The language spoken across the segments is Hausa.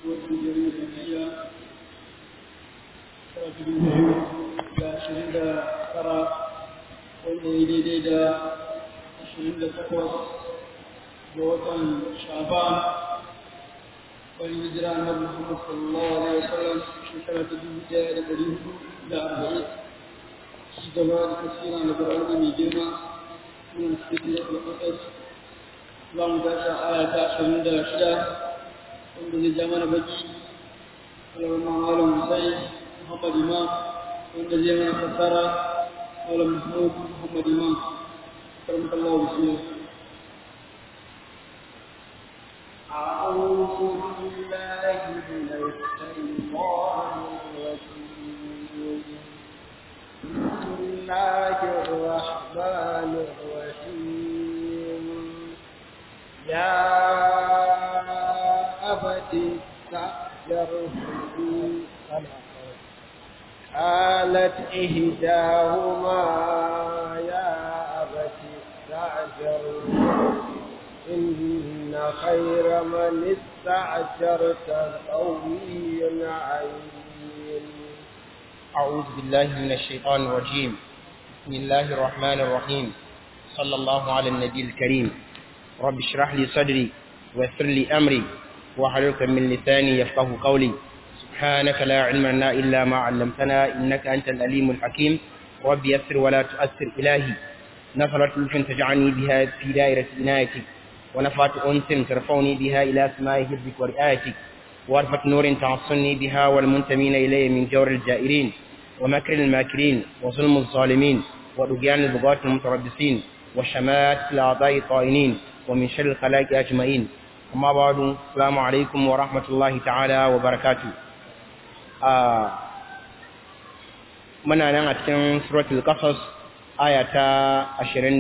watan jirgin tafiya karatu biyu da ashirin da tara wanda ya daidai da ashirin da takwas ga watan shaban wani hijira na muhammad sallallahu alaihi wasallam shekara ta dubu daya da dari hudu da arba'in ci gaba da tafsirin da ƙwararri mai girma suna cikin da ƙasas za mu tashi aya ta ashirin da shida wanda zai ja mana baki alamar malam musai muhammad imam wanda zai mana fassara malam mahmud muhammad imam karmata allah bismillah أعوذ بالله من الشيطان الرجيم بسم الله الرحمن الرحيم يا أبت استأجره قالت إحداهما يا أبت استأجره إن خير من استأجرت القوي العليم أعوذ بالله من الشيطان الرجيم بسم الله الرحمن الرحيم صلى الله على النبي الكريم رب اشرح لي صدري ويسر لي أمري واحلل من لساني يفقه قولي سبحانك لا علم لنا إلا ما علمتنا إنك أنت الأليم الحكيم رب يسر ولا تؤثر إلهي نفرت لطف تجعلني بها في دائرة عنايتك ونفعت أنس ترفعني بها إلى سماء حفظك ورعايتك وارفة نور تعصني بها والمنتمين إلي من جور الجائرين ومكر الماكرين وظلم الظالمين ورجعان البغاة المتربصين وشمات الأعضاء الطائنين ومن شر الخلائق أجمعين أما بعد السلام عليكم ورحمة الله تعالى وبركاته آه muna nan a cikin suratul qasas aya ta 26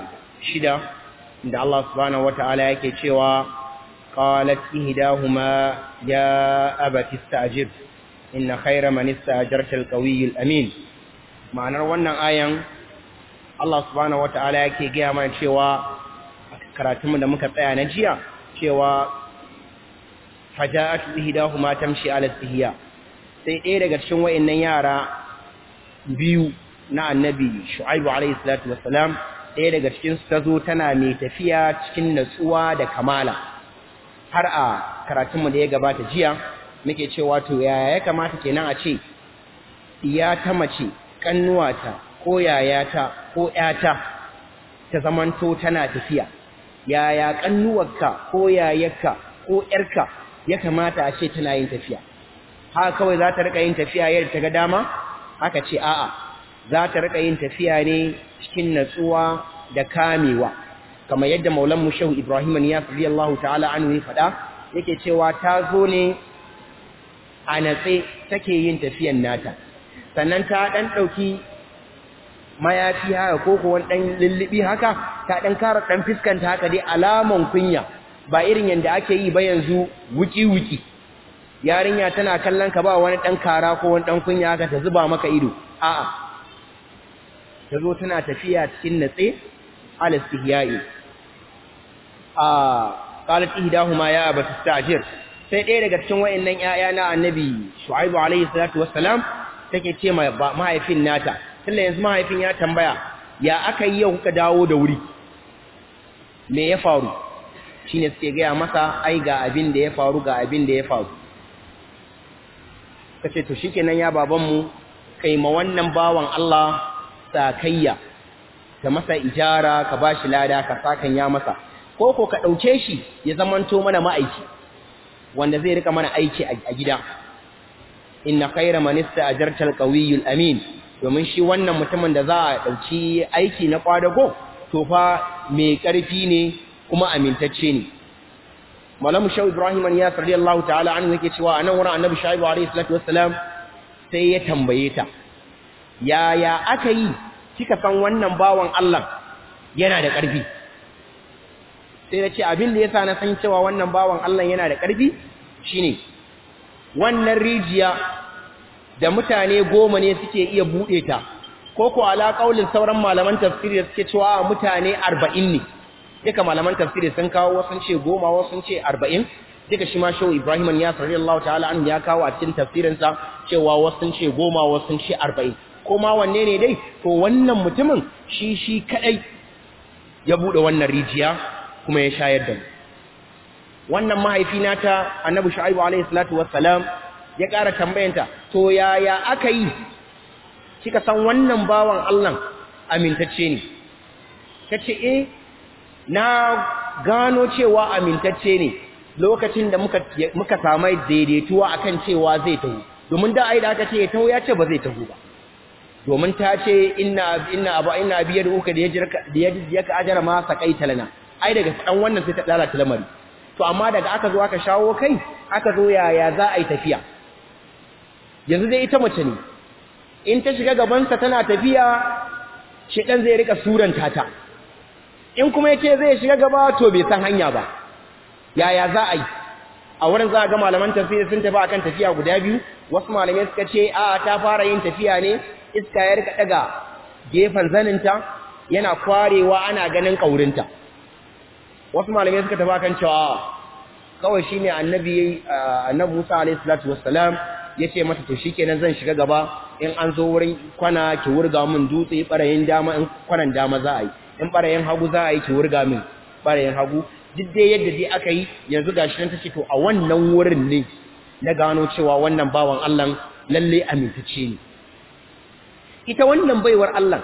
da Allah subhanahu wataala yake cewa qalat ihdahuma ya abati ista'jir inna khayra man ista'jarta al-qawiy al-amin ma'anar wannan ayan Allah subhanahu wataala yake ga mana cewa karatunmu da muka tsaya na jiya cewa faja'at ihdahuma tamshi ala istihya sai ɗaya daga cikin wayannan yara biyu na annabi shu'aibu alayhi salatu wassalam ɗaya daga cikin su tazo tana mai tafiya cikin natsuwa da kamala har a karatunmu da ya gabata jiya muke cewa to yaya ya kamata kenan a ce iya ta mace kannuwata ko yayata ko ƴata ta zamanto tana tafiya yaya kannuwarka ko yayarka ko ƴarka ya kamata a ce tana yin tafiya haka kawai za ta rika yin tafiya yadda ta ga dama haka ce a'a za ta rika yin tafiya ne cikin natsuwa da kamewa kamar yadda maulan mu shehu ibrahim ya radiyallahu ta'ala anhu ya faɗa yake cewa ta zo ne a natse take yin tafiyan nata sannan ta dan ɗauki mayafi haka ko ko wani dan lullubi haka ta dan kara dan fiskanta haka dai alaman kunya ba irin yanda ake yi ba yanzu wuki wuki yarinya tana kallon ka ba wani dan kara ko wani dan kunya haka ta zuba maka ido a'a ta zo tana tafiya cikin natse al istihyai a qalat ihdahuma ya abati istajir sai ɗaya daga cikin wayannan ƴaƴa na annabi shu'aibu alayhi salatu wassalam take ce ma mahaifin nata tunda yanzu mahaifin ya tambaya ya aka yi yau kuka dawo da wuri me ya faru shine suke gaya masa ai ga abin da ya faru ga abin da ya faru kace to shikenan ya babanmu kai ma wannan bawan Allah sakayya ka masa ijara ka bashi lada ka sakan ya masa ko ko ka dauke shi ya zamanto mana ma'aiki wanda zai rika mana aiki a gida inna khayra man ista'jarta al-qawiyyu amin domin shi wannan mutumin da za a dauki aiki na kwadago to fa mai karfi ne kuma amintacce ne malamu shau ibrahim ya radiyallahu ta'ala anhu yake cewa anan wurin annabi shaibu alayhi salatu wassalam sai ya tambaye ta yaya aka yi kika san wannan bawan Allah yana da ƙarfi sai ya ce abin da yasa na san cewa wannan bawan Allah yana da ƙarfi shine wannan rijiya da mutane goma ne suke iya buɗe ta ko ko ala kaulin sauran malaman tafsiri da suke cewa mutane arba'in ne duka malaman tafsiri sun kawo wasu ce goma wasu ce arba'in duka shi ma shehu Ibrahim ya sallallahu ta'ala an ya kawo a cikin tafsirinsa cewa wasu sun ce goma wasu sun ce arba'in ko ma wanne ne dai to wannan mutumin shi shi kadai ya bude wannan rijiya kuma ya shayar da mu wannan mahaifina ta annabi shu'aibu alaihi salatu wassalam ya ƙara tambayanta to yaya aka yi kika san wannan bawan Allah amintacce ne tace eh na gano cewa amintacce ne lokacin da muka muka samu daidaituwa akan cewa zai taho domin da ai da aka ce ya taho ya ce ba zai taho ba domin ta ce inna inna abu inna biyar uka da yajirka da yajirka ajara ma saqaita lana ai daga dan wannan sai ta lalata lamari to amma daga aka zo aka shawo kai aka zo yaya za a yi tafiya yanzu dai ita mace ne in ta shiga gabansa tana tafiya shedan zai rika suranta ta in kuma yace zai shiga gaba to bai san hanya ba yaya za a yi a wurin za a ga malaman tafsiri sun tafi akan tafiya guda biyu wasu malamai suka ce a ta fara yin tafiya ne iska ya rika daga gefen zaninta yana kwarewa ana ganin kaurinta wasu malamai suka tafi akan cewa kawai shine annabi annabi Musa alayhi salatu wassalam yace mata to shikenan zan shiga gaba in an zo wurin kwana ki wurga min dutse barayin dama in kwanan dama za a yi in barayin hagu za a yi ki wurga min barayin hagu duk dai yadda dai aka yi yanzu gashi nan tace to a wannan wurin ne na gano cewa wannan bawan Allah lalle amintacce ne ita wannan baiwar Allah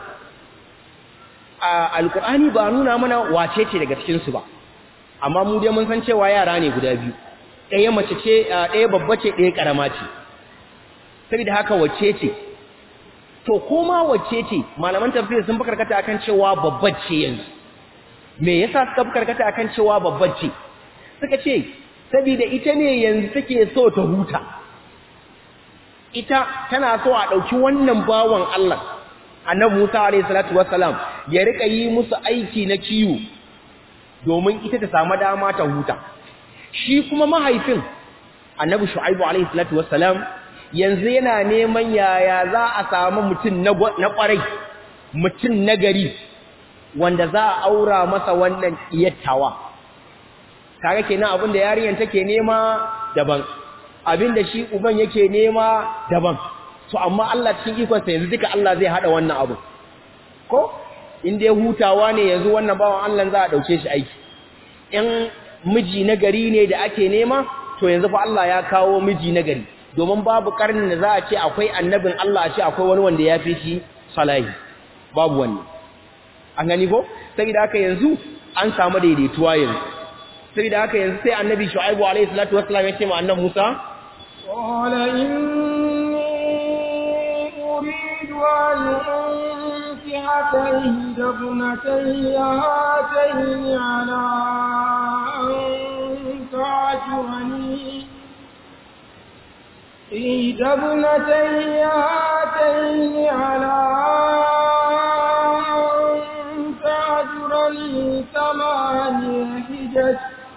a alkur'ani ba nuna mana wace ce daga cikin su ba amma mu dai mun san cewa yara ne guda biyu ɗaya mace ce ɗaya babba ce ɗaya ƙarama ce saboda haka wacce ce to koma wacce ce malaman tafsir sun karkata akan cewa babba ce yanzu me yasa suka karkata akan cewa babba ce suka ce saboda ita ne yanzu take so ta huta ita tana so a ɗauki wannan bawan Allah annabi Musa alayhi salatu wassalam ya rika yi musu aiki na kiwo domin ita ta samu dama ta huta shi kuma mahaifin annabi shu'aibu alayhi salatu wassalam yanzu yana neman yaya za a samu mutum na kwarai mutum na gari wanda za a aura masa wannan iyattawa kaga kenan abin da yarinyar take nema daban abin da shi uban yake nema daban to amma Allah cikin ikonsa yanzu duka Allah zai hada wannan abu ko in dai hutawa ne yanzu wannan bawan Allah za a dauke shi aiki in miji na gari ne da ake nema to yanzu fa Allah ya kawo miji na gari domin babu karnin da za a ce akwai annabin Allah a ce akwai wani wanda ya fi shi salahi babu wani an gani ko saboda haka yanzu an samu daidaituwa yanzu saboda haka yanzu sai annabi shu'aibu alaihi salatu wassalam ya ce ma annabi Musa qala inni uridu an unkihaka ihdabnatayya hatayn ala an ta'jurani إحدى ابنتي هاتين على أن تعجرني ثمانية حجج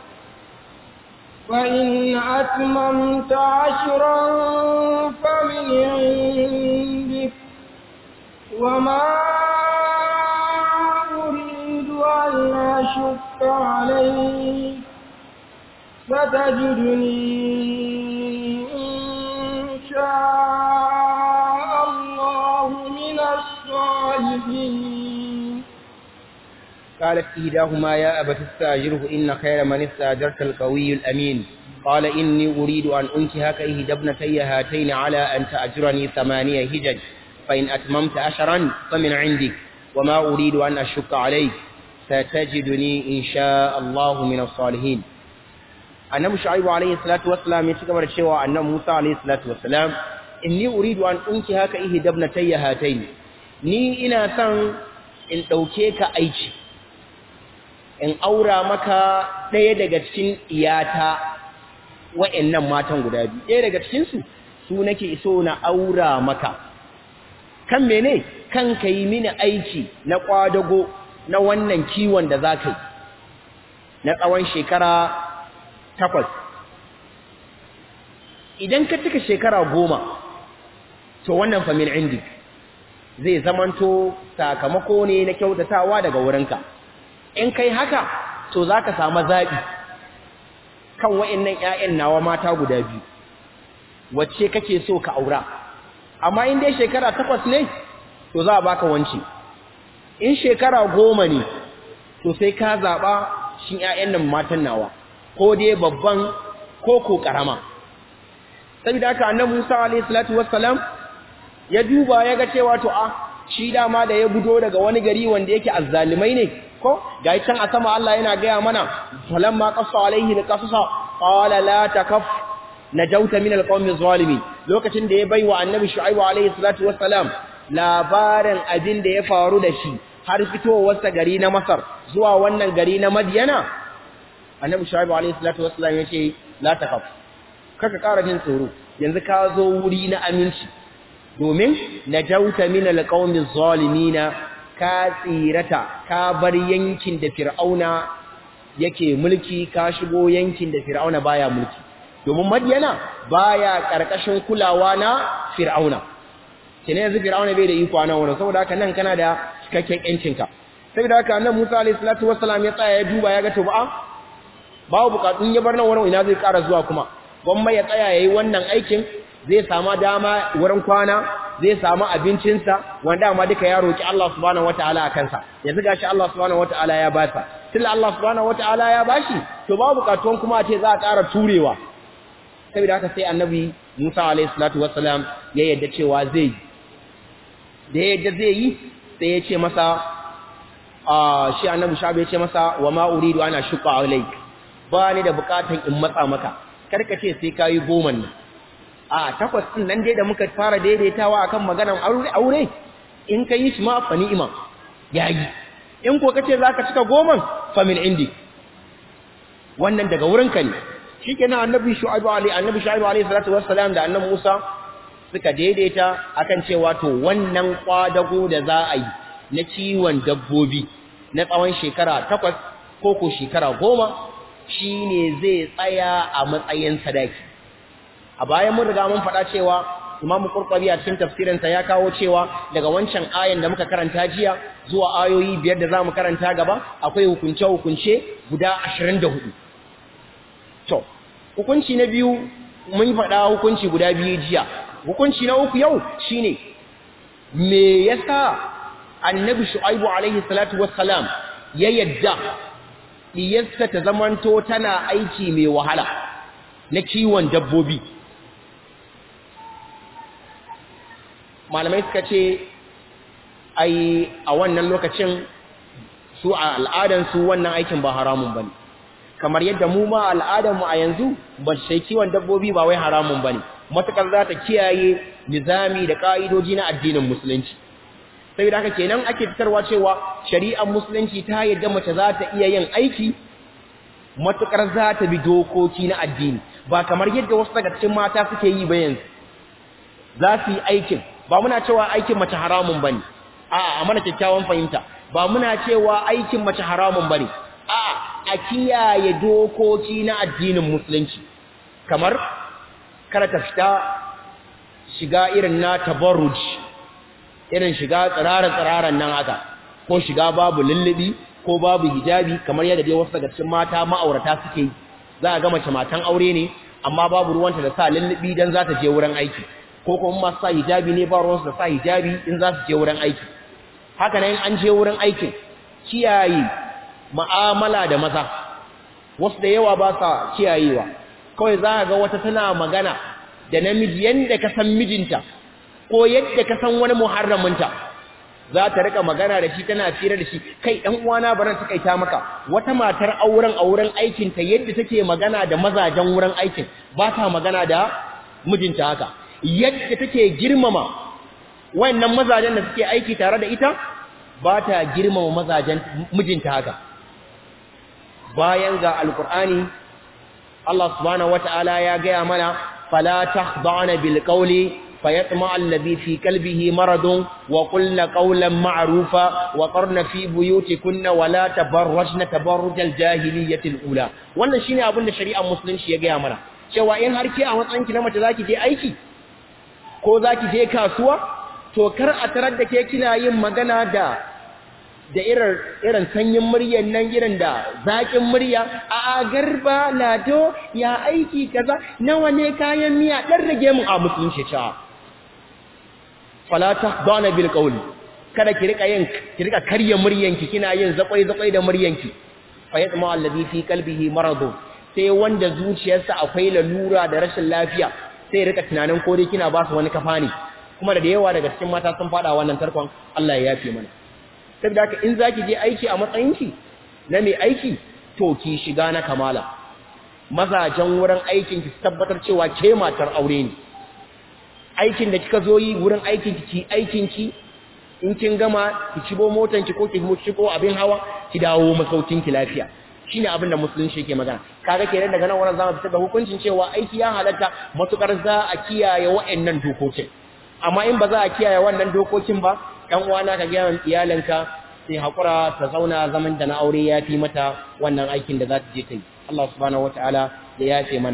فإن أتممت عشرا فمن عندك وما أريد أن أشك عليك ستجدني شاء الله من الصالحين قالت إهداهما يا أبت استاجره إن خير من استاجرت القوي الأمين قال إني أريد أن أنكهك إهدى ابنتي هاتين على أن تأجرني ثمانية هجج فإن أتممت أشرا فمن عندك وما أريد أن أشك عليك ستجدني إن شاء الله من الصالحين annabi shu'aibu alayhi salatu wassalam ya cigaba da cewa annabi Musa alayhi salatu wassalam inni uridu an unki haka ihdabnatayya hatayn ni ina son in dauke ka aiki in aura maka daya daga cikin iyata wa'annan matan guda biyu daya daga cikin su su nake so na aura maka kan mene kan kai mini aiki na kwadago na wannan kiwon da zaka yi na tsawon shekara takwas idan ka cika shekara goma to wannan famin indi zai zamanto sakamako ne na kyautatawa daga wurinka in kai haka to za ka samu zaɓi kan wa'annan ƴaƴan nawa mata guda biyu wacce kake so ka aura amma in dai shekara takwas ne to za a baka wance in shekara goma ne to sai ka zaɓa shi ƴaƴan nan matan nawa ko dai babban ko ko ƙarama saboda haka annabi Musa alayhi salatu wassalam ya duba ya ga cewa to a shi dama da ya gudo daga wani gari wanda yake azzalimai ne ko ga can a sama Allah yana gaya mana falamma qassa alaihi alqasasa qala la takaf najauta min alqawmi zalimin lokacin da ya baiwa annabi shu'aibu alaihi salatu wassalam labarin abin da ya faru da shi har fitowarsa gari na masar zuwa wannan gari na madiyana annabi shu'aibu alaihi salatu wassalam yace la takaf kaka ƙara jin tsoro yanzu ka zo wuri na aminci domin najauta min alqawmi zalimina ka tsirata ka bar yankin da fir'auna yake mulki ka shigo yankin da fir'auna baya mulki domin madiyana baya karkashin kulawa na fir'auna kene yanzu fir'auna bai da iko a nan wurin saboda haka nan kana da cikakken yancinka saboda haka annabi Musa alayhi salatu wassalam ya tsaya ya duba ya ga to ba babu bukatun ya bar nan wurin ina zai ƙara zuwa kuma gwamma ya tsaya yayi wannan aikin zai samu dama wurin kwana zai samu abincinsa wanda amma duka ya roki Allah subhanahu wataala akan sa yanzu gashi Allah subhanahu wataala ya ba sa tilla Allah subhanahu wataala ya bashi to babu bukatun kuma a ce za a ƙara turewa saboda haka sai annabi Musa alayhi salatu wassalam ya yadda cewa zai da yadda zai yi sai ya ce masa a shi annabi shabi ya ce masa wa ma uridu ana shuqa alayk ba ni da bukatan in matsa maka karka ce sai kayi goma ne a takwas din nan dai da muka fara daidaitawa akan maganan aure in kai shi ma fa ni'ima yayi in ko kace zaka cika goman fa min indi wannan daga wurinka ne shikenan annabi shu'aibu alayhi annabi shu'aibu alayhi salatu wassalam da annabi Musa suka daidaita akan cewa to wannan kwadago da za a yi na kiwon dabbobi na tsawon shekara takwas ko ko shekara goma shine zai tsaya a matsayin sadaki a bayan mun riga mun faɗa cewa Imam Qurtubi a cikin tafsirinsa ya kawo cewa daga wancan ayan da muka karanta jiya zuwa ayoyi biyar da zamu karanta gaba akwai hukunce hukunce guda 24 to hukunci na biyu mun faɗa hukunci guda biyu jiya hukunci na uku yau shine me yasa annabi shu'aibu alaihi salatu wassalam ya yadda diyarsa ta zamanto tana aiki mai wahala na kiwon dabbobi malamai suka ce ai a wannan lokacin su a al'adansu wannan aikin ba haramun bane kamar yadda mu ma al'adarmu a yanzu ba sai kiwon dabbobi ba wai haramun bane matakar za ta kiyaye nizami da ka'idoji na addinin musulunci saboda haka kenan ake fitarwa cewa shari'ar musulunci ta yadda mace za ta iya yin aiki matukar za ta bi dokoki na addini ba kamar yadda wasu daga cikin mata suke yi ba yanzu za su yi aikin ba muna cewa aikin mace haramun bane a'a a mana kyakkyawan fahimta ba muna cewa aikin mace haramun bane a'a a kiyaye dokoki na addinin musulunci kamar kada ta fita shiga irin na tabarruj irin shiga tsirara-tsiraran nan haka ko shiga babu lullubi ko babu hijabi kamar yadda dai wasu daga cikin mata ma'aurata suke yi za a ga mace matan aure ne amma babu ruwanta da sa lullubi dan za ta je wurin aiki ko kuma masu sa hijabi ne ba ruwansu da sa hijabi in za su je wurin aiki haka nan an je wurin aikin kiyaye ma'amala da maza wasu da yawa ba sa kiyayewa kawai za ga wata tana magana da namiji yadda ka san mijinta ko yadda ka san wani muharraminta za ta rika magana da shi tana fira da shi kai ɗan uwana baran ta kaita maka wata matar auren auren aikinta yadda take magana da mazajen wurin aikin ba ta magana da mijinta haka yadda take girmama wayannan mazajen da suke aiki tare da ita ba ta girmama mazajen mijinta haka bayan ga alkur'ani Allah subhanahu wataala ya gaya mana fala takhda'na bil qawli fayatma alladhi fi qalbihi maradun wa qulna qawlan ma'rufa wa qarna fi buyutikunna wa la tabarrajna tabarrujal jahiliyyati ula wannan shine abin da shari'ar musulunci ya gaya mana cewa in har ke a matsayin ki na mace zaki je aiki ko zaki je kasuwa to kar a tarar da ke kina yin magana da da irin irin sanyin muryar nan irin da zakin murya a garba lado ya aiki kaza nawa ne kayan miya dan rage mun a musulunci ta fala tahdana bil qawli kada ki rika yin ki rika karya muryanki kina yin zakwai zakwai da muryanki fa yatma alladhi fi qalbihi marad sai wanda zuciyarsa akwai lalura da rashin lafiya sai rika tunanin ko dai kina ba su wani kafa ne kuma da yawa daga cikin mata sun fada wannan tarkon Allah ya yafe mana saboda haka in zaki je aiki a matsayinki na mai aiki to ki shiga na kamala mazajen wurin aikin ki tabbatar cewa ke matar aure ne aikin da kika zo yi wurin aikin ki aikin ki in kin gama ki cibo motan ki ko ki shigo abin hawa ki dawo masaukin ki lafiya shine abin da musulunci yake magana kaga kenan daga nan wannan zamu fitar da hukuncin cewa aiki ya halatta matukar za a kiyaye wa'annan dokokin amma in ba za a kiyaye wannan dokokin ba ɗan uwana ka gaya iyalanka sai hakura ta zauna zaman da na aure ya fi mata wannan aikin da za ta je ta yi Allah subhanahu wataala ya yafe mana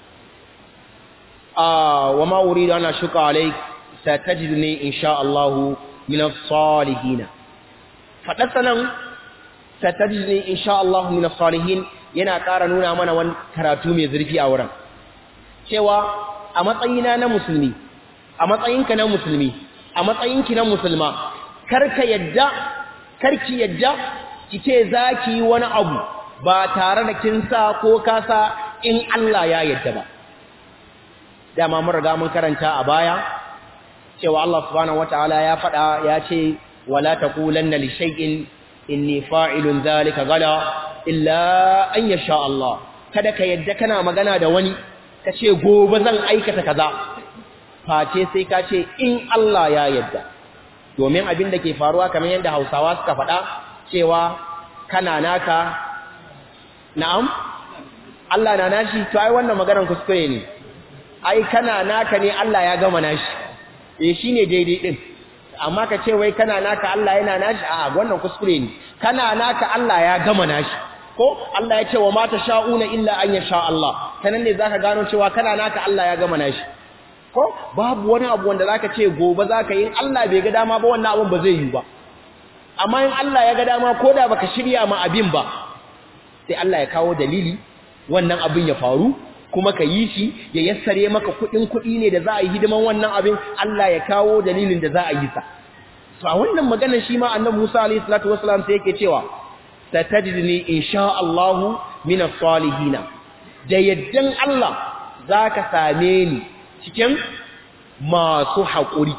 ah wa ma uridu ana shuka alaik satajidni insha Allah min as-salihin fadasanan satajidni insha Allah min as-salihin yana ƙara nuna mana wani karatu mai zurfi a wurin cewa a matsayina na musulmi a matsayinka na musulmi a matsayinki na musulma karka yadda karki yadda kice zaki yi wani abu ba tare da kin sa ko kasa in Allah ya yadda ba dama mun riga mun karanta a baya cewa Allah subhanahu wataala ya faɗa ya ce wala taqulanna li shay'in inni fa'ilun dhalika gala illa an yasha Allah kada ka yadda kana magana da wani kace gobe zan aikata kaza face sai ka ce in Allah ya yadda domin abin da ke faruwa kamar yadda Hausawa suka faɗa cewa kana naka na'am Allah na nashi to ai wannan maganar kuskure ne ai kana naka ne Allah ya gama nashi eh shine daidai din amma ka ce wai kana naka Allah yana nashi a wannan kuskure ne kana naka Allah ya gama nashi ko Allah ya ce wa mata sha'una illa an yasha Allah kanan ne zaka gano cewa kana naka Allah ya gama nashi ko babu wani abu wanda zaka ce gobe zaka yi Allah bai ga dama ba wannan abun ba zai yi ba amma in Allah ya ga dama koda baka shirya ma abin ba sai Allah ya kawo dalili wannan abin ya faru kuma ka yi shi ya yassare maka kudin kudi ne da za a yi hidiman wannan abin Allah ya kawo dalilin da za a yi sa to a wannan maganar shi ma annabi Musa alayhi salatu wassalam sai yake cewa satajidni insha Allah min as-salihin da yaddan Allah zaka same ni cikin masu haƙuri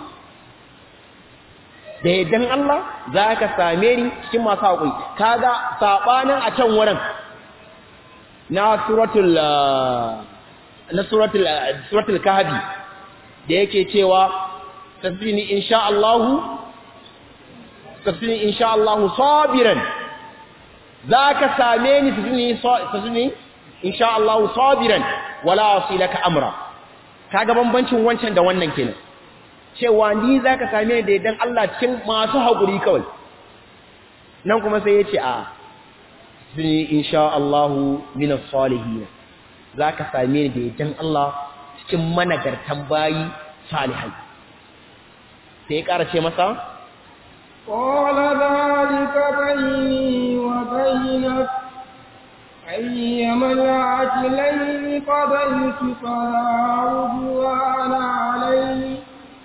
da yaddan Allah zaka same ni cikin masu haƙuri kaga sabanin a can wurin na suratul na suratul suratul kahfi da yake cewa tasbini insha Allah tasbini insha Allah sabiran zaka same ni tasbini tasbini insha Allah sabiran wala asilaka amra kaga bambancin wancan da wannan kenan cewa ni zaka same ni da idan Allah cikin masu hakuri kawai nan kuma sai yace a tasbini insha Allah min as-salihin zaka same ni da idan Allah cikin managartan bayi salihai sai ya ƙara ce masa قال ذلك بيني وبينك أيما العجلين قضيت فلا عدوان علي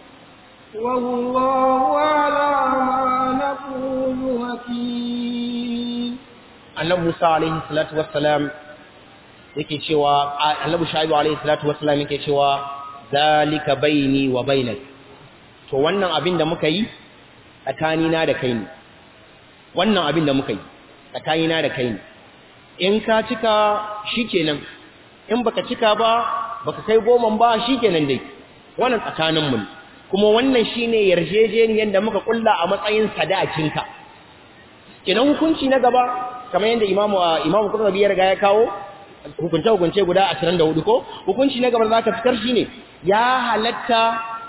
والله على ما نقول وكيل annabi Musa alaihi salatu wassalam yake cewa annabi Shaibu alaihi salatu wassalam yake cewa zalika baini wa bainak to wannan abin da muka yi tsakanina da kai ne wannan abin da muka yi tsakanina da kai ne in ka cika shikenan in baka cika ba baka kai goman ba shikenan dai wannan tsakanin mu kuma wannan shine yarjejeniyar da muka kulla a matsayin sadakinka kenan hukunci na gaba kamar yadda imamu imamu Qurtubi ya riga ya kawo hukunce hukunce guda 24 ko hukunci na gaba da zaka fitar shine ya halatta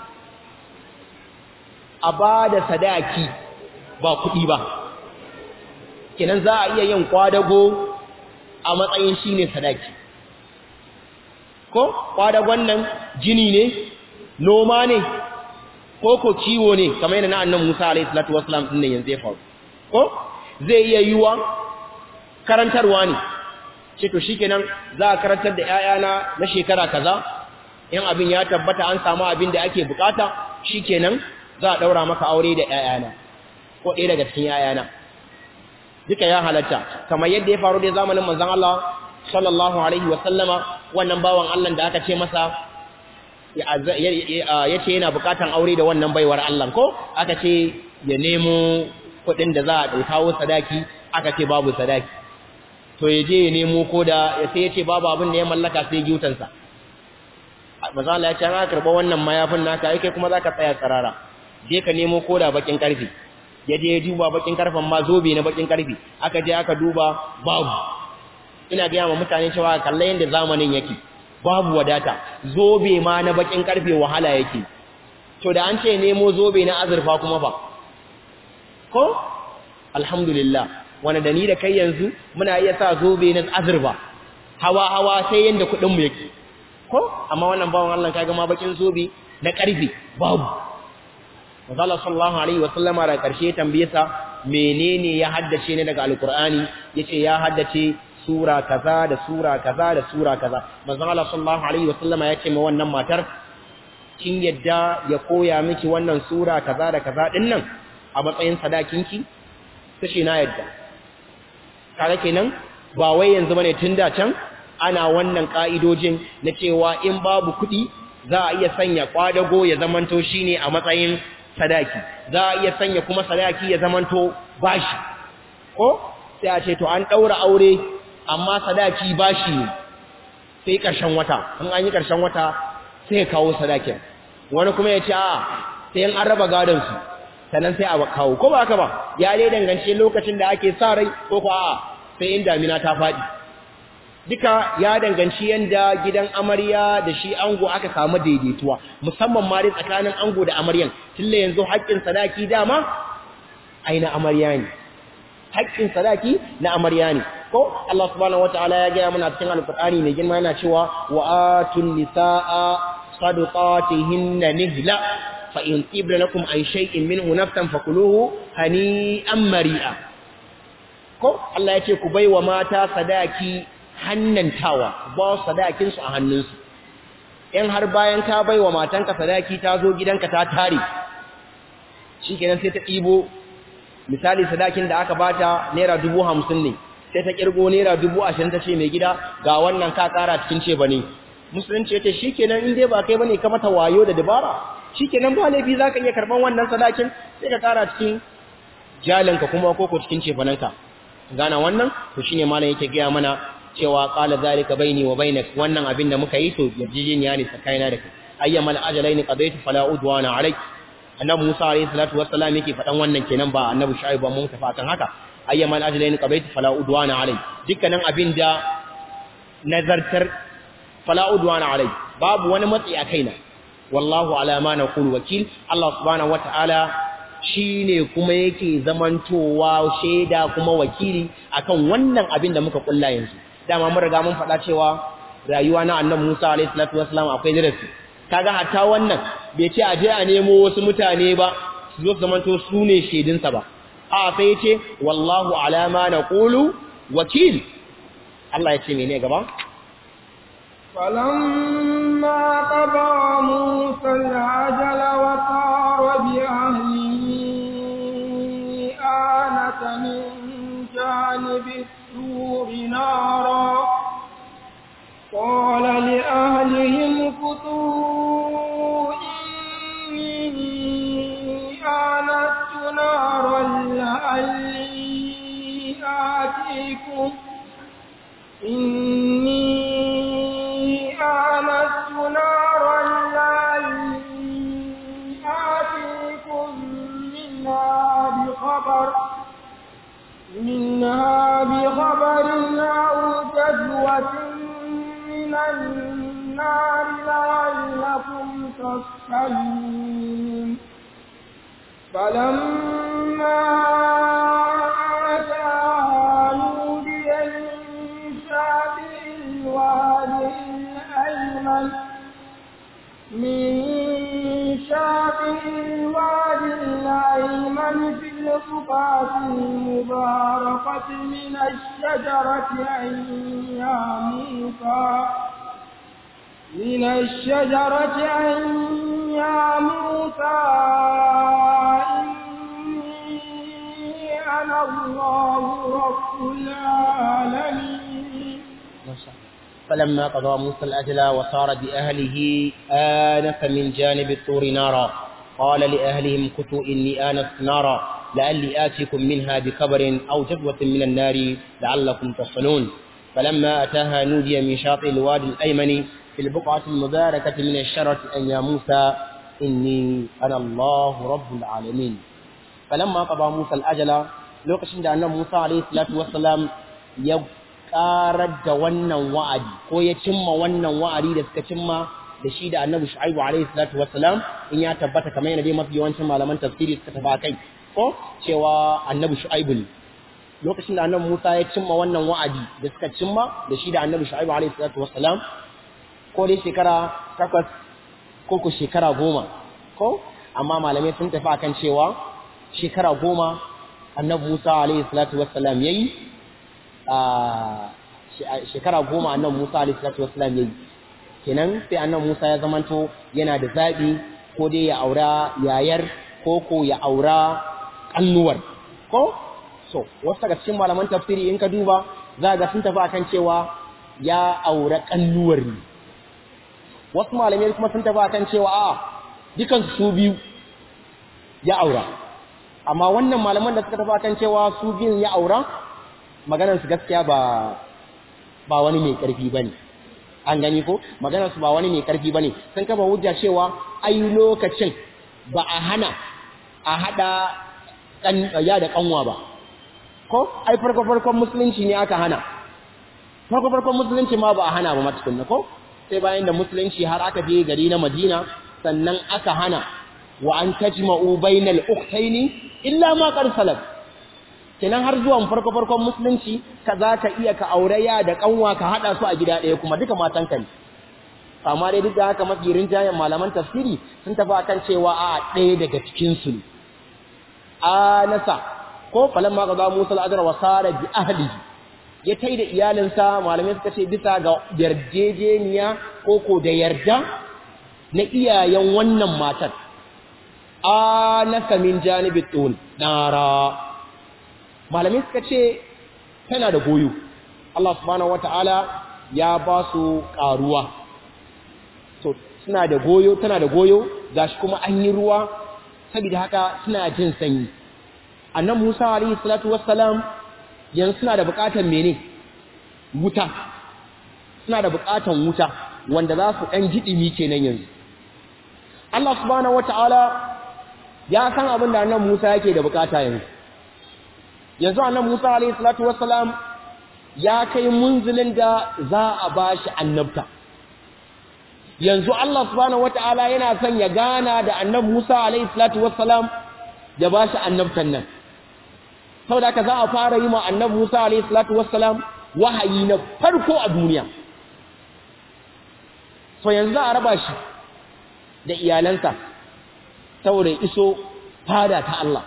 a bada sadaki ba kuɗi ba kenan za a iya yin kwadago a matsayin shine sadaki ko kwadagon nan jini ne noma ne ko ko ciwo ne kamar yadda na annabi Musa alaihi salatu wassalam din yanzu ya faru ko zai iya yiwa karantarwa ne ce to shikenan za a karantar da ƴaƴana na shekara kaza in abin ya tabbata an samu abin da ake bukata shikenan za a daura maka aure da ƴaƴana ko ɗaya daga cikin ƴaƴana duka ya halatta kamar yadda ya faru da zamanin manzon Allah sallallahu alaihi wa sallama wannan bawan Allah da aka ce masa ya ce yana bukatan aure da wannan baiwar Allah ko aka ce ya nemo kuɗin da za a kawo sadaki aka ce babu sadaki to ya je ya nemo ko da ya sai ya ce babu abin da ya mallaka sai giutansa maza Allah ya ce an karɓa wannan mayafin naka ai kai kuma za ka tsaya tsarara je ka nemo ko da bakin karfe ya je ya duba bakin karfen ma zobe na bakin karfe aka je aka duba babu ina gaya ma mutane cewa kalla yadda zamanin yake babu wadata zobe ma na bakin karfe wahala yake to da an ce nemo zobe na azurfa kuma fa ko alhamdulillah wani da ni da kai yanzu muna iya sa zobe na azurfa hawa hawa sai yanda kudin mu yake ko amma wannan bawon Allah kaga ma bakin zobe na karfe babu Allah sallallahu alaihi wasallama da karshe tambaye sa menene ya haddace ne daga alqur'ani yace ya haddace sura kaza da sura kaza da sura kaza manzon Allah sallallahu alaihi wasallama ya ce ma wannan matar kin yadda ya koya miki wannan sura kaza da kaza din nan a matsayin sadakinki tace na yadda kaga kenan ba wai yanzu bane tunda can ana wannan ka'idojin na cewa in babu kuɗi za a iya sanya kwadago ya zamanto shine a matsayin sadaki za a iya sanya kuma sadaki ya zamanto bashi ko sai a ce to an daura aure amma sadaki bashi ne sai ƙarshen wata in an yi ƙarshen wata sai kawo sadakin wani kuma ya ce a sai an raba gadon su sannan sai a kawo ko ba haka ba ya dai dangance lokacin da ake sa rai ko ko a sai in damina ta faɗi duka ya danganci yanda gidan amarya da shi ango aka samu daidaituwa musamman ma dai tsakanin ango da amaryan tunda yanzu haƙƙin sadaki dama aina amarya ne haƙƙin sadaki na amarya ne ko Allah subhanahu wataala ya gaya mana cikin alqur'ani mai girma yana cewa wa atun nisaa sadaqatihinna nihla fa in tibna lakum an shay'in minhu nafsan fakuluhu hani'an mari'a ko Allah ya ce ku baiwa mata sadaki hannantawa ba sadakin su a hannunsu in har bayan ka baiwa matanka sadaki ta zo gidanka ta tare shikenan sai ta ɗibo misali sadakin da aka bata naira dubu hamsin ne sai ta kirgo naira dubu ashirin ta ce mai gida ga wannan ka kara cikin ce bane musulunci ya ce shikenan in dai ba kai bane ka mata wayo da dabara shikenan ba laifi zaka iya karban wannan sadakin sai ka kara cikin jalinka kuma koko cikin cefananka gana wannan to shine malam yake gaya mana cewa qala zalika baini wa bainak wannan abin da muka yi to yarjejeniya ne tsakanina da kai ayyamal ajalaini qadaytu fala udwana alayk annabi Musa alayhi salatu wassalam yake fadan wannan kenan ba annabi Shu'aib ba mun tafi akan haka ayyamal ajalaini qadaytu fala udwana alayk dukkanin abin da nazartar fala udwana alayk babu wani matsi a kaina wallahu ala ma naqulu wakil Allah subhanahu wataala shine kuma yake zamantowa shaida kuma wakili akan wannan abin da muka kulla yanzu dama mun riga mun faɗa cewa rayuwa na annabi Musa alayhi salatu wassalam akwai darasi kaga hatta wannan bai ce aje a nemo wasu mutane ba su zo zamanto su ne shaidinsa ba a sai ya ce wallahu ala ma naqulu wakil Allah ya ce mene gaba فلما قضى موسى العجل وطار بأهله آنس من جانب السور نارا قال لأهلهم كتوا إني آنست نارا لعلي آتيكم إني آنست نارا لعلي آتيكم منها بخبر منها بخبر أو جذوة من النار لعلكم تصطلون فلما أتاها نودي من شاطئ الوادي الأيمن من شاطئ الوادي الأيمن في البقعة المباركة من الشجرة أن يا موسى من الشجرة أن يا موسى إني أنا الله رب العالمين فلما قضى موسى الأجل وصار بأهله آنف من جانب الطور نارا قال لأهلهم كتوا إني آنست نارا لعلي آتيكم منها بخبر أو جذوة من النار لعلكم تصلون فلما أتاها نودي من شاطئ الوادي الأيمن في البقعة المباركة من الشرة أن يا موسى إني أنا الله رب العالمين فلما قضى موسى الأجل لوكشن أن موسى عليه الصلاة والسلام يب karar da wannan wa'adi ko ya cimma wannan wa'adi da suka cimma da shi da annabi shu'aibu alaihi salatu wassalam in ya tabbata kamar yana dai mafi yawancin malaman tafsiri suka taba kai ko cewa annabi shu'aibu ne lokacin da annabi Musa ya cimma wannan wa'adi da suka cimma da shi da annabi shu'aibu alaihi salatu wassalam ko dai shekara takwas ko ko shekara goma ko amma malamai sun tafi akan cewa shekara goma annabi Musa alaihi salatu wassalam yayi shekara goma annan Musa alaihi salatu wassalam yayi kenan sai annan Musa ya zamanto yana da zabi ko dai ya aura yayar ko ko ya aura kannuwar ko so wasu daga cikin malaman tafsiri in ka duba za ga sun tafi akan cewa ya aura kannuwar ne wasu malamai kuma sun tafi akan cewa a dukan su biyu ya aura amma wannan malaman da suka tafi akan cewa su biyun ya aura maganarsu gaskiya ba ba wani mai ƙarfi ba ne an gani ko maganarsu ba wani mai ƙarfi ba ne sun kafa hujja cewa ai lokacin ba a hana a haɗa ya da ƙanwa ba ko ai farko-farkon musulunci ne aka hana farko-farkon musulunci ma ba a hana ba matukunna ko sai bayan da musulunci har aka je gari na madina sannan aka hana wa an tajma'u bainal ukhtaini illa ma qad salaf kenan har zuwan farko farkon musulunci ka za ka iya ka auraya da kanwa ka hada su a gida ɗaya kuma duka matan ka ne amma dai duk da haka mafi rinjayen malaman tafsiri sun tafi akan cewa a ɗaya daga cikin su ne a nasa ko falan ma gaza Musa al-Adra wa sara bi ahlihi ya tai da iyalinsa malamai suka ce bisa ga yarjejeniya ko ko da yarda na iyayen wannan matar a nasa min janibi tun nara malamai suka ce tana da goyo Allah subhanahu wata'ala ya ba su karuwa so suna da goyo tana da goyo gashi kuma an yi ruwa saboda haka suna jin sanyi annan Musa alayhi salatu wassalam yanzu suna da bukatan mene wuta suna da bukatan wuta wanda za su dan jidimi kenan yanzu Allah subhanahu wata'ala ya san abin da annan Musa yake da bukata yanzu yanzu annan Musa alayhi salatu wassalam ya kai munzilin da za a bashi annabta yanzu Allah subhanahu wataala yana son ya gana da annab Musa alayhi salatu wassalam ya bashi annabtan nan saboda haka za a fara yi ma annab Musa alayhi salatu wassalam wahayi na farko a duniya so yanzu za a raba shi da iyalansa saboda iso fada ta Allah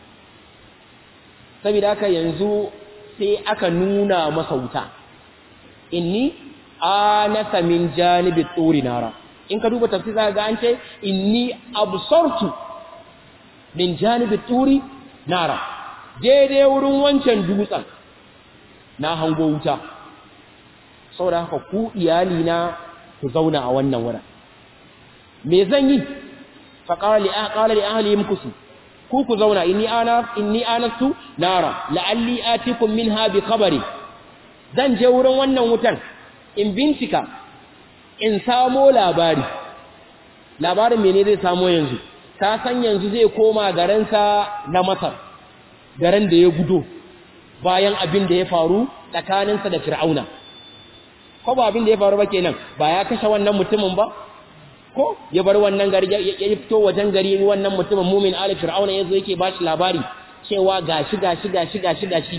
saboda haka yanzu sai aka nuna masa wuta inni anasa min janibi tsuri nara in ka duba tafsir za ga an ce inni absortu min janibi tsuri nara daidai wurin wancan dutsen na hango wuta saboda haka ku iyali na ku zauna a wannan wurin me zan yi fa qala li ahli imkusu ku ku zauna inni ana inni anastu nara la'alli atikum minha bi khabari zan je wurin wannan wutan in bincika in samo labari labarin mene zai samo yanzu ta san yanzu zai koma garinsa na Masar garin da ya gudo bayan abin da ya faru tsakaninsa da Fir'auna ko ba abin da ya faru ba kenan ba ya kashe wannan mutumin ba ko ya bar wannan gari ya fito wajen gari wannan mutumin mumin ali fir'auna yazo yake ba shi labari cewa gashi gashi gashi gashi gashi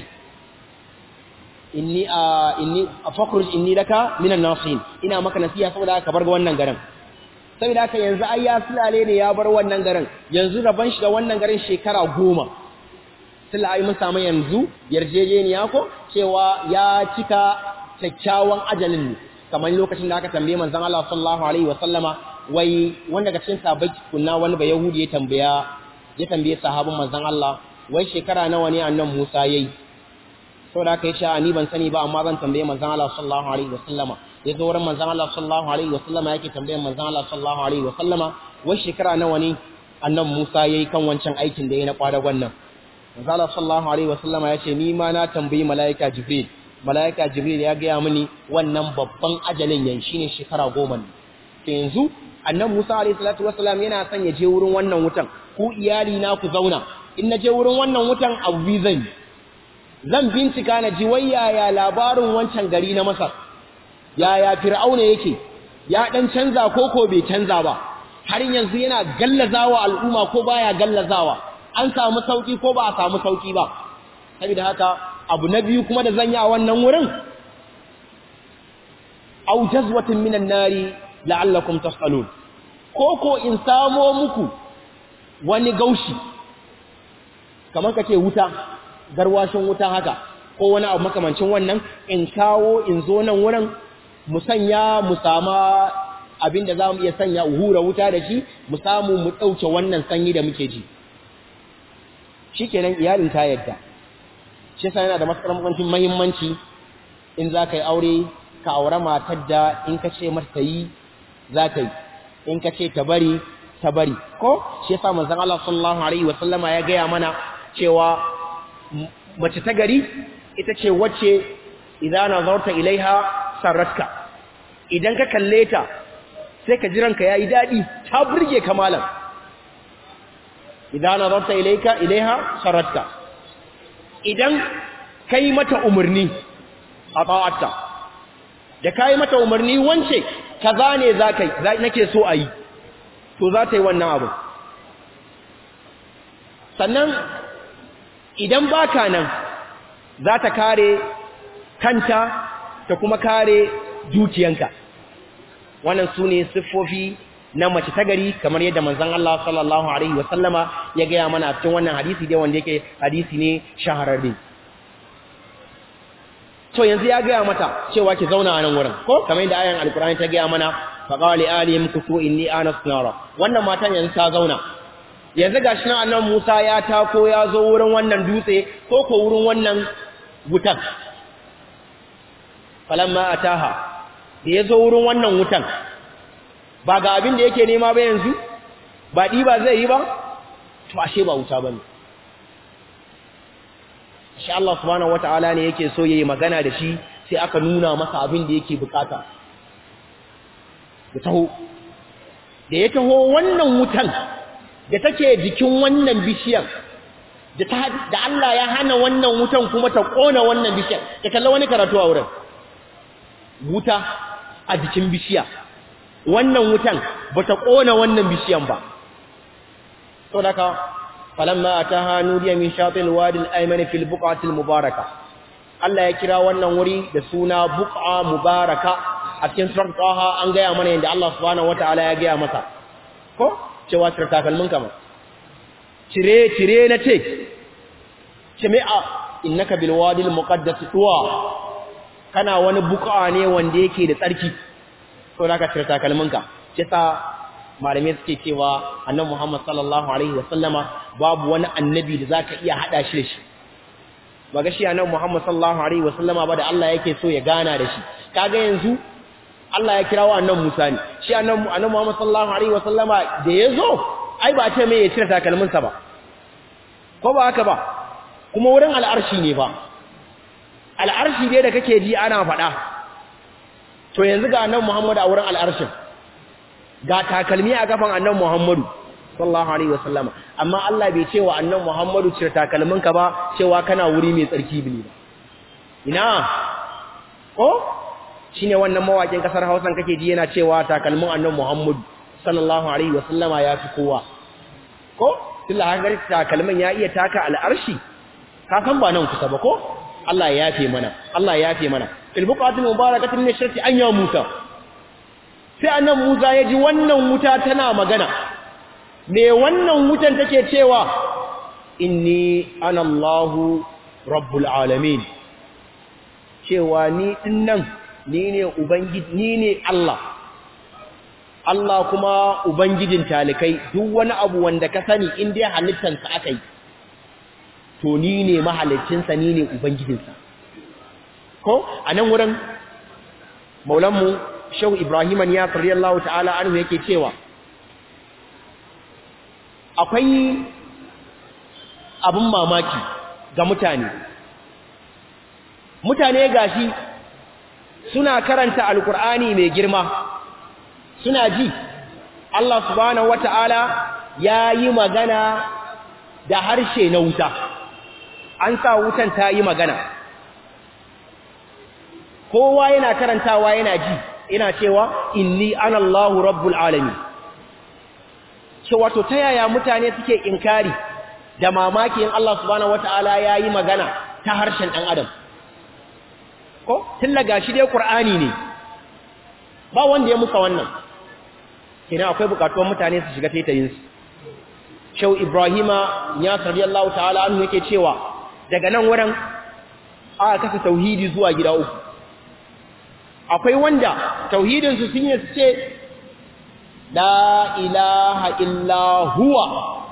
inni a inni fakhruj inni laka minan nasihin ina maka nasiha saboda ka bar wannan garin saboda haka yanzu ai ya sulale ne ya bar wannan garin yanzu raban shi da wannan garin shekara goma tilla ai mun samu yanzu yarjejeniya ko cewa ya cika kyakkyawan ajalin ne kamar lokacin da aka tambaye manzon Allah sallallahu alaihi wa sallama wai wanda daga cikin sahabbai kunna wani ba yahudi ya tambaya ya tambaye sahabin manzon Allah wai shekara nawa ne annan Musa yayi saboda kai sha ni ban sani ba amma zan tambaye manzon Allah sallallahu alaihi wa sallama ya zo wurin manzon Allah sallallahu alaihi wa sallama yake tambayar manzon Allah sallallahu alaihi wa sallama wai shekara nawa ne annan Musa yayi kan wancan aikin da yayi na kwadagon nan manzon Allah sallallahu alaihi wa sallama ya ce ni ma na tambayi malaika Jibril malaika Jibril ya gaya mini wannan babban ajalin yan shine shekara goma ne to yanzu annan Musa alaihi salatu wassalam yana son ya je wurin wannan wutan ku iyali na ku zauna in na je wurin wannan wutan abu bi zan zan bincika na ji wai yaya labarin wancan gari na Masar yaya Fir'auna yake ya dan canza ko ko bai canza ba har yanzu yana gallazawa al'umma ko baya gallazawa an samu sauki ko ba a samu sauki ba saboda haka abu na biyu kuma da zan yi a wannan wurin aw jazwatin minan nari la'allakum tasalun ko ko in samo muku wani gaushi kamar kace wuta garwashin wuta haka ko wani abu makamancin wannan in kawo in zo nan wurin mu sanya mu sama abinda zamu iya sanya hura wuta da shi mu samu mu dauke wannan sanyi da muke ji shikenan iyalin ta yadda shi yasa yana da matsar muhimmanci in za ka yi aure ka aure matar da in ka ce mata yi za ta yi in ka ce ta bari ta bari ko shi yasa manzon Allah sallallahu alaihi wa sallama ya gaya mana cewa mace ta gari ita ce wacce idan nazarta ilaiha sarratka idan ka kalle ta sai ka jiranka yayi dadi ta burge ka malam idan nazarta ilaika ilaiha sarratka idan kai mata umarni a ta'atta da kai mata umarni wance kaza ne zakai nake so a yi to za ta yi wannan abu sannan idan baka nan za ta kare kanta ta kuma kare dukiyanka wannan su ne siffofi na mace ta gari kamar yadda manzon Allah sallallahu alaihi wasallama ya gaya mana a cikin wannan hadisi dai wanda yake hadisi ne shahararre to yanzu ya gaya mata cewa ki zauna a nan wurin ko kamar yadda ayan alkur'ani ta gaya mana faqala li alihim kufu inni anas nara wannan matan yanzu ta zauna yanzu gashi nan annabi Musa ya tako ya zo wurin wannan dutse ko ko wurin wannan wutan falamma ataha da ya zo wurin wannan wutan ba ga abin da yake nema ba yanzu ba ba zai yi ba to ashe ba wuta bane shi Allah subhanahu wataala ne yake so yayi magana da shi sai aka nuna masa abin da yake bukata ya taho da ya taho wannan wutan da take jikin wannan bishiyar da ta da Allah ya hana wannan wutan kuma ta kona wannan bishiyar ka kalla wani karatu a wurin wuta a jikin bishiya wannan wutan bata kona wannan bishiyan ba to daga falamma ataha nudiya min shatil wadi al-ayman fil buqati al-mubaraka Allah ya kira wannan wuri da suna buqa mubaraka a cikin surat Taha an gaya mana yadda Allah subhanahu wataala ya gaya masa ko cewa cire takalmin ka cire cire na ce jami'a innaka bil wadi al-muqaddas tuwa kana wani buqa ne wanda yake da tsarki to naka cire takalmin ka kisa malamai suke cewa annabi Muhammad sallallahu alaihi wasallama babu wani annabi da zaka iya hada shi da shi ba ga shi annabi Muhammad sallallahu alaihi wasallama ba da Allah yake so ya gana da shi kaga yanzu Allah ya kirawo annabi Musa ne shi annabi annabi Muhammad sallallahu alaihi wasallama da yazo ai ba ce mai ya cire takalmin sa ba ko ba haka ba kuma wurin al'arshi ne ba al'arshi dai da kake ji ana faɗa to yanzu ga annabi Muhammad a wurin al'arshin ga takalmi a kafan annabi Muhammadu sallallahu alaihi wasallama amma Allah bai ce wa annabi Muhammadu cire takalminka ba cewa kana wuri mai tsarki bane ba ina ko shine wannan mawakin kasar Hausan kake ji yana cewa takalmin annabi Muhammadu sallallahu alaihi wasallama ya fi kowa ko tilla hankali takalmin ya iya taka al'arshi ka san ba nan kusa ba ko Allah ya yafe mana Allah ya yafe mana fil buqatil mubarakatin min sharti an ya Musa sai annan Musa ya ji wannan wuta tana magana me wannan wutan take cewa inni ana Allahu rabbul alamin cewa ni dinnan ni ne ubangiji ni ne Allah Allah kuma ubangijin talikai duk wani abu wanda ka sani in dai halittansa aka yi to ni ne mahalicinsa ni ne ubangijinsa ko a nan wurin maulanmu shehu ibrahiman ya radiyallahu ta'ala anhu yake cewa akwai abin mamaki ga mutane mutane gashi suna karanta alkur'ani mai girma suna ji Allah subhanahu wata'ala ya yi magana da harshe na wuta an sa wutan ta yi magana kowa yana karantawa yana ji ina cewa inni ana Allahu rabbul alamin cewa to ta yaya mutane suke inkari da mamaki in Allah subhanahu wataala yayi magana ta harshen dan adam ko tillaga shi dai qur'ani ne ba wanda ya musa wannan kina akwai bukatuwar mutane su shiga taitayin su Shau Ibrahima ya radiyallahu ta'ala anhu yake cewa daga nan wurin aka kasa tauhidi zuwa gida uku akwai wanda tauhidinsu sun yi ce la ilaha illa huwa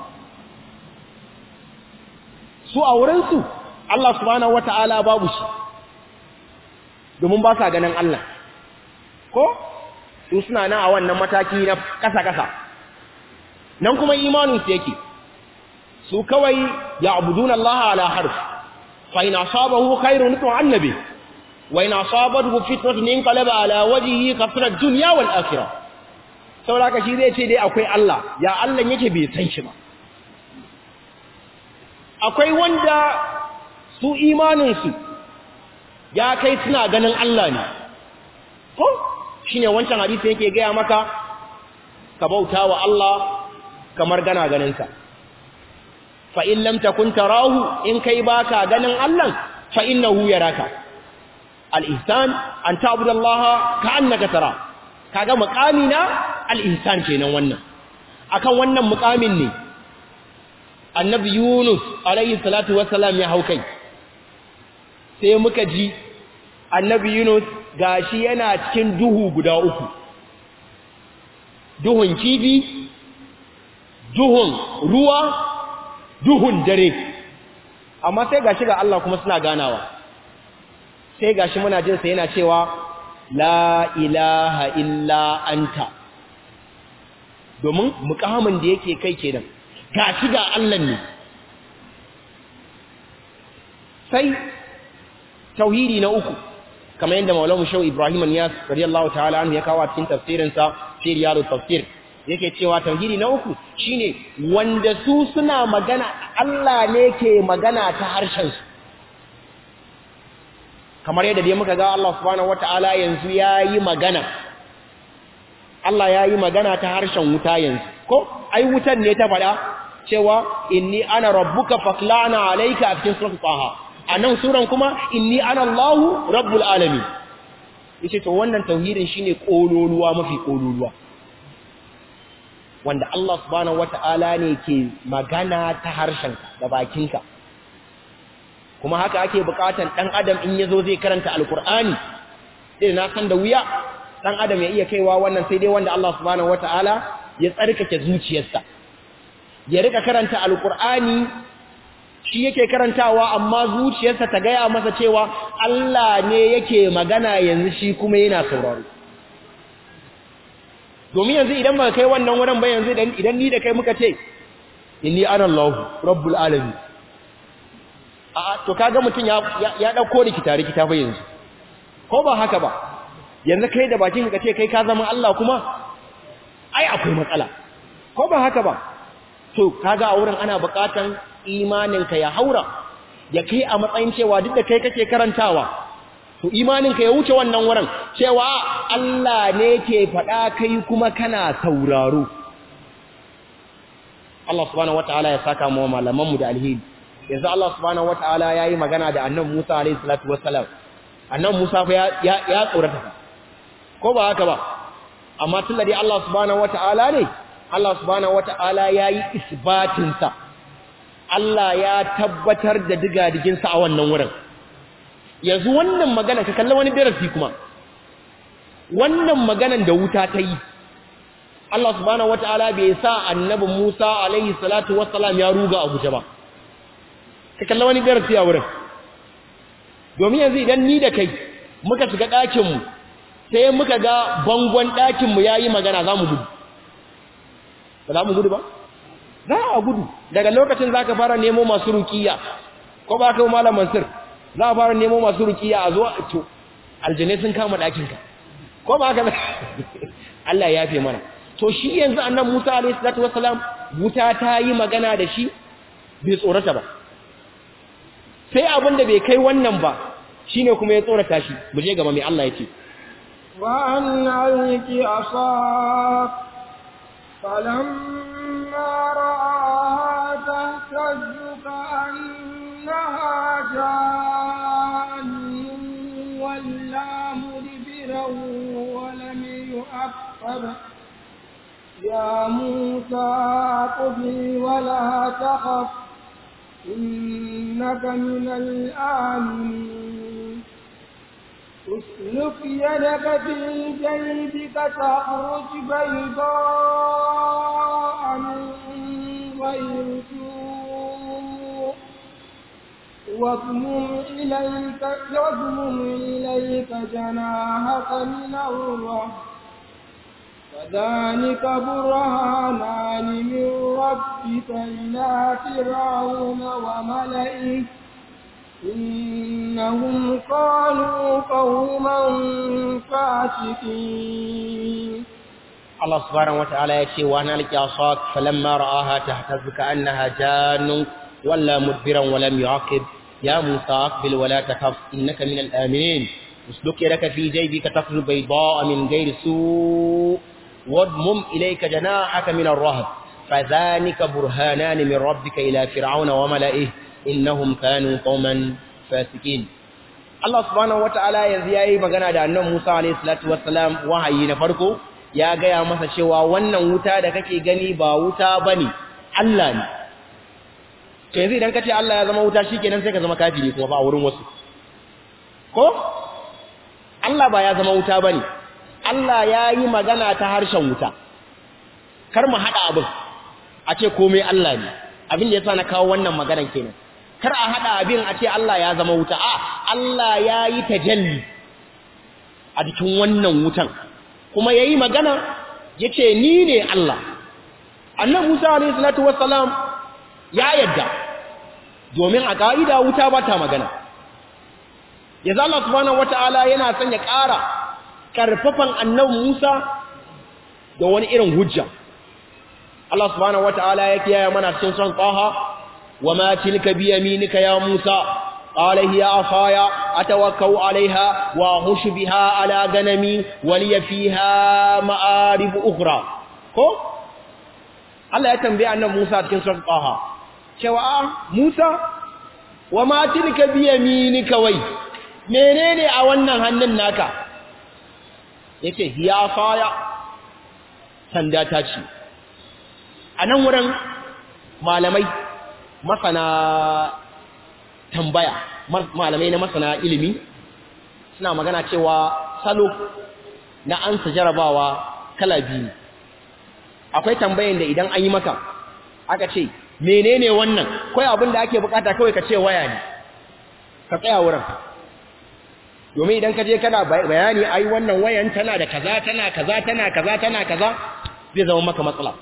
su a wurinsu Allah subhanahu wata'ala babu shi domin ba sa ganin Allah ko su suna nan a wannan mataki na kasa-kasa nan kuma imaninsu yake su kawai ya abudun Allah ala harf fa ina sabahu khairun to annabi wa ina sabahu fitnatun inqalaba ala wajhihi khasira dunya wal akhirah saboda shi zai ce dai akwai Allah ya Allah yake bai san shi ba akwai wanda su imanin su ya kai suna ganin Allah ne ko shine wancan hadisi yake gaya maka ka bauta wa Allah kamar gana ganin sa fa in lam takun tarahu in kai baka ganin Allah fa innahu yaraka al-ihsan an ta'budu Allah ka'annaka tara kaga muqami na al-ihsan kenan wannan akan wannan muqamin ne annabi Yunus alayhi salatu wassalam ya haukai sai muka ji annabi Yunus gashi yana cikin duhu guda uku duhun kifi duhun ruwa duhun dare amma sai gashi ga Allah kuma suna ganawa sai gashi muna jin sa yana cewa la ilaha illa anta domin mukamin da yake kai kenan gashi ga Allah ne sai tauhidi na uku kamar yadda maulamu shau ibrahim niyas radiyallahu ta'ala anhu ya kawo cikin tafsirinsa fi riyadut tafsir yake cewa tauhidi na uku shine wanda su suna magana Allah ne ke magana ta harshen su kamar yadda dai muka ga Allah subhanahu wataala yanzu yayi magana Allah yayi magana ta harshen wuta yanzu ko ai wutan ne ta fada cewa inni ana rabbuka faklana alayka a cikin suratul taha anan suran kuma inni ana Allahu rabbul alamin yace to wannan tauhidin shine kololuwa mafi kololuwa wanda Allah subhanahu wata'ala ne ke magana ta harshenka da bakinka kuma haka ake bukatan dan adam in yazo zai karanta alqur'ani sai na san da wuya dan adam ya iya kaiwa wannan sai dai wanda Allah subhanahu wata'ala ya tsarkake zuciyarsa ya rika karanta alqur'ani shi yake karantawa amma zuciyarsa ta gaya masa cewa Allah ne yake magana yanzu shi kuma yana sauraro domin yanzu idan ba kai wannan wurin ba yanzu idan ni da kai muka ce inni ana Allah rabbul alamin a to kaga mutun ya ya dauko rikita rikita ba yanzu ko ba haka ba yanzu kai da bakin ka ce kai ka zama Allah kuma ai akwai matsala ko ba haka ba to kaga a wurin ana bukatan imaninka ya haura ya kai a matsayin cewa duk da kai kake karantawa to imaninka ya wuce wannan wurin cewa Allah ne ke faɗa kai kuma kana sauraro Allah subhanahu wataala ya saka mu malaman mu da alheri yanzu Allah subhanahu wataala yayi magana da annabi Musa alayhi salatu wassalam annabi Musa fa ya ya tsorata ko ba haka ba amma tunda dai Allah subhanahu wataala ne Allah subhanahu wataala yayi isbatin sa Allah ya tabbatar da digadiginsa a wannan wurin yanzu wannan magana ka kalla wani darasi kuma wannan maganan da wuta ta yi Allah subhanahu wataala bai sa annabi Musa alaihi salatu wassalam ya ruga a guje ba ka kalla wani darasi a wurin domin yanzu idan ni da kai muka shiga ɗakin mu sai muka ga bangon ɗakin mu yayi magana za mu gudu ba za mu gudu ba za a gudu daga lokacin za ka fara nemo masu rukiya ko ba ka malam mansur za a fara nemo masu rukiya a zuwa to aljanai sun kama ɗakinka ko ba ka Allah ya fi mana to shi yanzu annan Musa alaihi salatu wassalam wuta ta yi magana da shi bai tsorata ba sai abin da bai kai wannan ba shine kuma ya tsorata shi mu je gaba mai Allah ya ce wa an alki asaq فلما رآها تهتز كأنها جان ولا مدبرا ولم يؤقب يا موسى قبل ولا تخف إنك من الآمنين اسلك يدك في جيبك تخرج بيضاء من غير سوء واضمم إليك واضمم إليك جناحك من الرهب فذلك برهانان من ربك إلى فرعون وملئه إنهم كانوا قوما فاسقين Allah subhanahu wataala ya ce wa nalki asaq falamma ra'aha tahtaz ka'annaha jannun walla mudbiran wa lam yu'aqib ya Musa aqbil wa la takhaf innaka minal aminin usluk yadaka fi jaybika takhruj bayda'a min ghayri su' wadmum ilayka janahaka min ar-rahb fadhanika burhanan min rabbika ila fir'auna wa mala'ihi innahum kanu qauman fasikin Allah subhanahu wataala yanzu yayi magana da annabi Musa alayhi salatu wassalam wahayi na farko ya gaya masa cewa wannan wuta da kake gani ba wuta bane Allah ne to yanzu idan kace Allah ya zama wuta shikenan sai ka zama kafiri kuma ba a wurin wasu ko Allah ba ya zama wuta bane Allah ya yi magana ta harshen wuta kar mu hada abin a ce komai Allah ne abin da yasa na kawo wannan maganar kenan kar a hada abin a ce Allah ya zama wuta a Allah ya yi tajalli a cikin wannan wutan kuma yayi magana yace ni ne Allah annabi Musa alayhi salatu wassalam ya yadda domin a kaida wuta ba ta magana yanzu Allah subhanahu wataala yana son ya ƙara karfafan annabi Musa da wani irin hujja Allah subhanahu wataala ya kiyaye mana cikin son Taha wama tilka bi yaminika ya Musa قال هي عصاي أتوكأ عليها وأهش بها على غنمي ولي فيها مآرب أخرى ko Allah ya tambaye annabi Musa cikin surat Taha cewa Musa wa ma tilka bi yaminika wai menene a wannan hannun naka yace hiya faya sanda ta ce anan wurin malamai masana tambaya malamai na masana ilimi suna magana cewa salo na ansa jarabawa kala biyu akwai tambayin da idan an yi maka aka ce menene wannan kai abin da ake bukata kawai ka ce waya ne ka tsaya wurin domin idan ka je kana bayani ai wannan wayan tana da kaza tana kaza tana kaza tana kaza zai zama maka matsala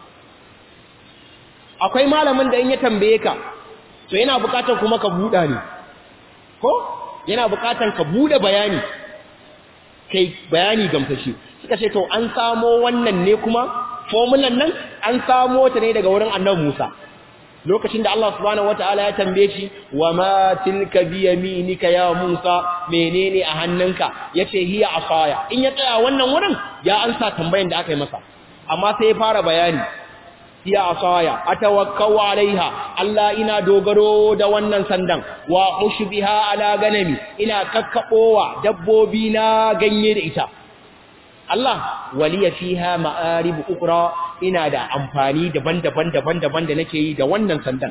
akwai malamin da in ya tambaye ka to yana bukatar kuma ka buɗa ne ko yana bukatar ka buɗe bayani kai bayani gamsashi suka ce to an samo wannan ne kuma formulan nan an samo ta ne daga wurin annabi Musa lokacin da Allah subhanahu wataala ya tambaye shi wa ma tilka bi yaminika ya Musa menene a hannunka yace hiya asaya in ya tsaya wannan wurin ya ansa tambayan da aka yi masa amma sai ya fara bayani hiya asaya atawakkau alaiha Allah ina dogaro da wannan sandan wa ushbiha ala ganami ina kakkabowa dabbobi na ganye da ita Allah waliya fiha ma'arib ukra ina da amfani daban-daban daban-daban da nake yi da wannan sandan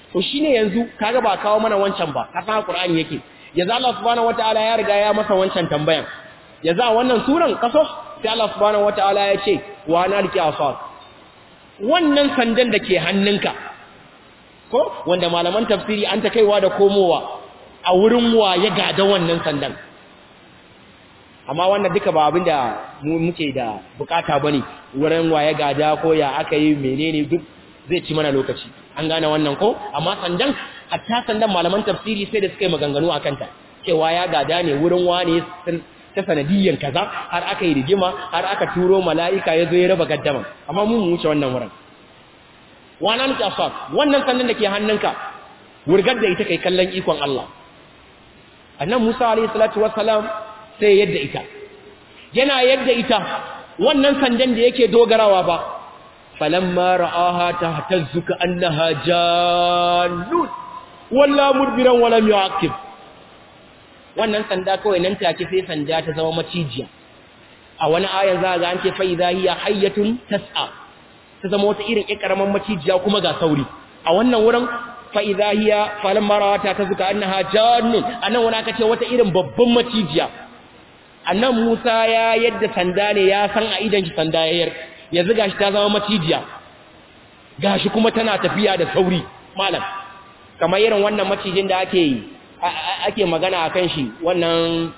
to shine yanzu kaga ba kawo mana wancan ba ka san Qur'ani yake yanzu Allah subhanahu wataala ya riga ya masa wancan tambayan yanzu a wannan suran kaso sai Allah subhanahu wataala ya ce wa nalki asaq wannan sandan da ke hannunka ko wanda malaman tafsiri an ta kaiwa da komowa a wurin wa ya gada wannan sandan amma wannan duka ba abin da mu muke da bukata bane wurin wa ya gada ko ya aka yi menene duk zai ci mana lokaci an gane wannan ko amma sandan hatta sandan malaman tafsiri sai da suka yi maganganu akan ta cewa ya gada ne wurin wani ta sanadiyyar kaza har aka yi rigima har aka turo mala'ika ya zo ya raba gaddama amma mu mu wuce wannan wurin wana nuke asfak wannan sandan da ke hannunka wurgar da ita kai kallon ikon Allah annan Musa alayhi salatu wassalam sai yadda ita yana yadda ita wannan sandan da yake dogarawa ba falamma ra'aha tahtazzu ka annaha jannun walla mudbiran wala yu'aqib wannan sanda kawai nan take sai sanda ta zama macijiya a wani ayan za ga an ce fa idha hiya hayyatun tas'a ta zama wata irin ƙaramin macijiya kuma ga sauri a wannan wurin fa'iza hiya falon marawata ta zuka annaha jannun annan wani aka ce wata irin babban macijiya annan musa ya yadda sanda ne ya san a idan shi sanda yayar yanzu gashi ta zama macijiya gashi kuma tana tafiya da sauri malam kamar irin wannan macijin da ake ake magana akan shi wannan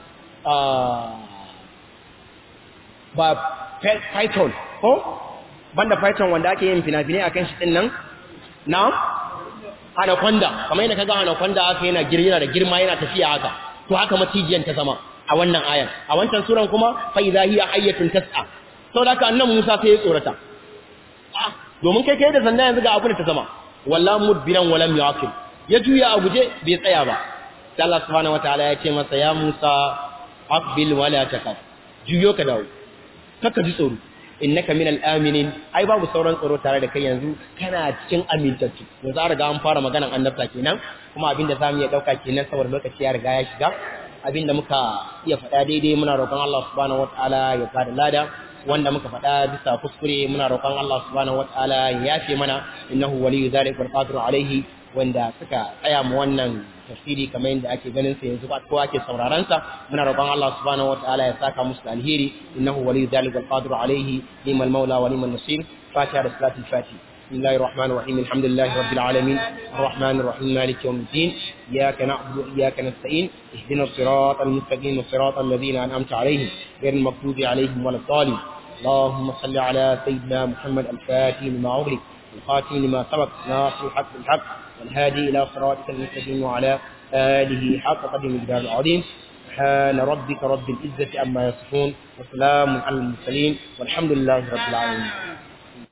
ba python ko banda python wanda ake yin fina-finai akan shi din nan na anaconda kamar yadda kaga anaconda aka yana girma da girma yana tafiya haka to haka macijiyan ta zama a wannan ayan a wancan suran kuma fa idha hiya hayyatun tas'a saboda haka annan Musa sai ya tsorata ah domin kai kai da sanda yanzu ga abin da ta zama walla mudbiran walam yaqil ya juya a guje bai tsaya ba sai Allah subhanahu wataala ya ce masa ya Musa aqbil wala takaf juyo ka dawo kaka ji tsoro innaka minal aminin ai babu sauran tsaro tare da kai yanzu kana cikin amintattu yanzu an riga an fara maganan annabta kenan kuma abinda zamu iya dauka kenan saboda lokaci ya riga ya shiga abinda muka iya faɗa daidai muna roƙon Allah subhanahu wataala ya bada lada wanda muka faɗa bisa kuskure muna roƙon Allah subhanahu wataala ya yafe mana innahu waliyyu zalika wal qadiru alaihi wanda suka tsaya mu wannan tafsiri kamar yadda ake ganin sa yanzu ba kowa ke sauraron sa muna roƙon Allah subhanahu wataala ya saka musu alheri innahu waliyyu zalika wal qadiru alaihi liman maula wa liman nasir fatiha da salatul fatih بسم الله الرحمن الرحيم الحمد لله رب العالمين الرحمن الرحيم مالك يوم الدين إياك نعبد وإياك نستعين اهدنا الصراط المستقيم صراط الذين أنعمت عليهم غير المغضوب عليهم ولا الضالين اللهم صل على سيدنا محمد الفاتح لما أغلق الخاتم لما سبق ناصر الحق بالحق والهادي إلى صراطك المستقيم وعلى آله حق قدر الجلال العظيم سبحان ربك رب العزة عما يصفون وسلام على المرسلين والحمد لله رب العالمين